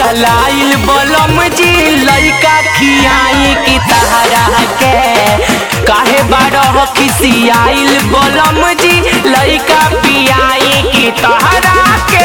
पगलाइल बलम जी लइका खियाई की तहरा के काहे बारह खिसियाइल बलम जी लइका पियाई की तहरा के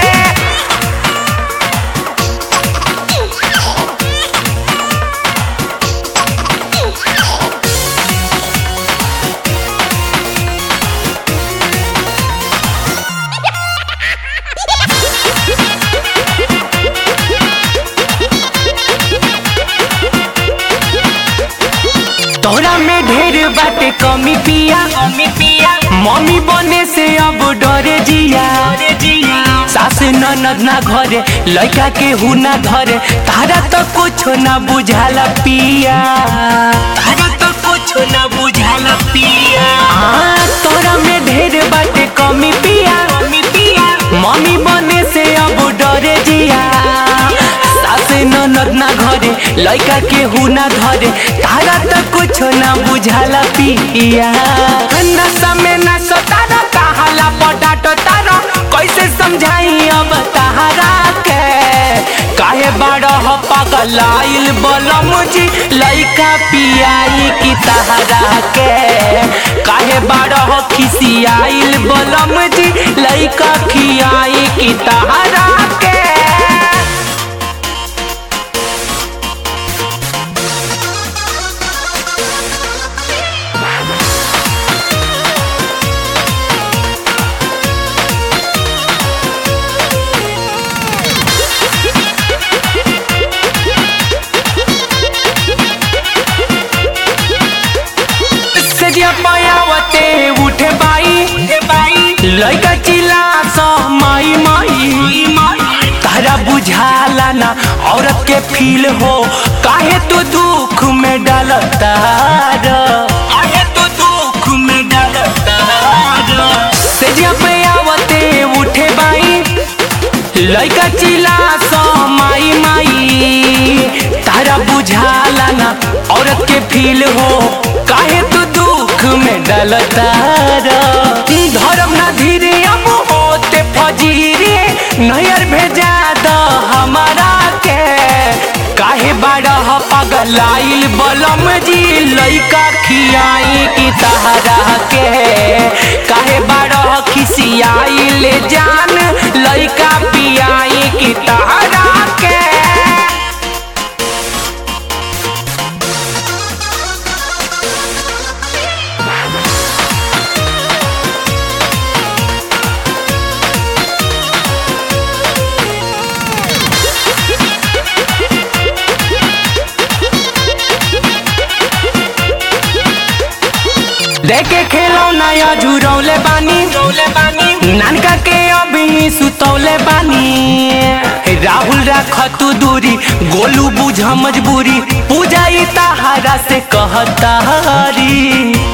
तोरा में ढेर बाटे कमी पिया कमी पिया मम्मी बने से अब डरे जिया सास ननद ना घरे लड़का के हु ना घरे तारा तो कुछ ना बुझाला पिया तारा तो कुछ ना बुझाला पिया हाँ तोरा में ढेर बाटे कमी पिया कमी पिया मम्मी बने से अब डरे जिया सास ननद ना घरे लड़का के हु ना धरे तारा तो कुछ ना बुझाला पिया नशा में ना सतारा कहाला पटाट तारा कैसे समझाई अब तारा के काहे बारह पगलाइल बलम जी लइका पियाई की तारा के काहे बारह खिसियाइल बलम जी लइका खियाई की तारा के सजिया पायावते उठे बाई लइका चिल्ला स माई माई तारा बुझाला ना औरत के फील हो काहे तू दुख में डालता काहे तू दुख में डालता सजिया पायावते उठे बाई लइका चिल्ला स माई माई तारा बुझाला ना औरत के फील हो काहे तू दुख में डलता धर्म ना धीरे अब होते फजीरे नैयर भेजा द हमारा के काहे बारह पगलाइल बलम जी लइका खियाई की तहरा के काहे बारह खिसियाइल जान लइका पियाई की तहरा के देखे खेलो नया झुरौले बानी नानका के अभी सुतौले बानी राहुल राख तू दूरी गोलू बुझ मजबूरी पूजा ई तहारा से कहतारी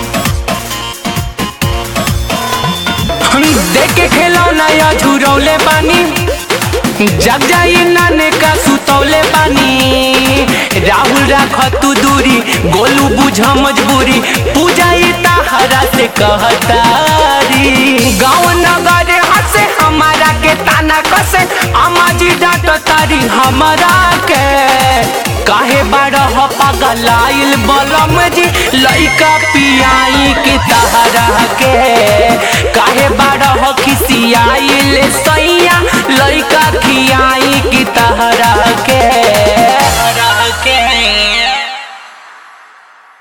देखे खेलो नया झुरौले बानी जग जाई नाने का सुतौले बानी राहुल राख तू दूरी गोलू बुझ मजबूरी पूजा ई तहरा से कहतारी गाँव नगर हंसे हमारा के ताना कसे अम्मा जी डांट तारी हमारा के काहे बारह पगलाइल बलम जी लइका पियाई के तहरा के काहे बारह खिसियाइल सैया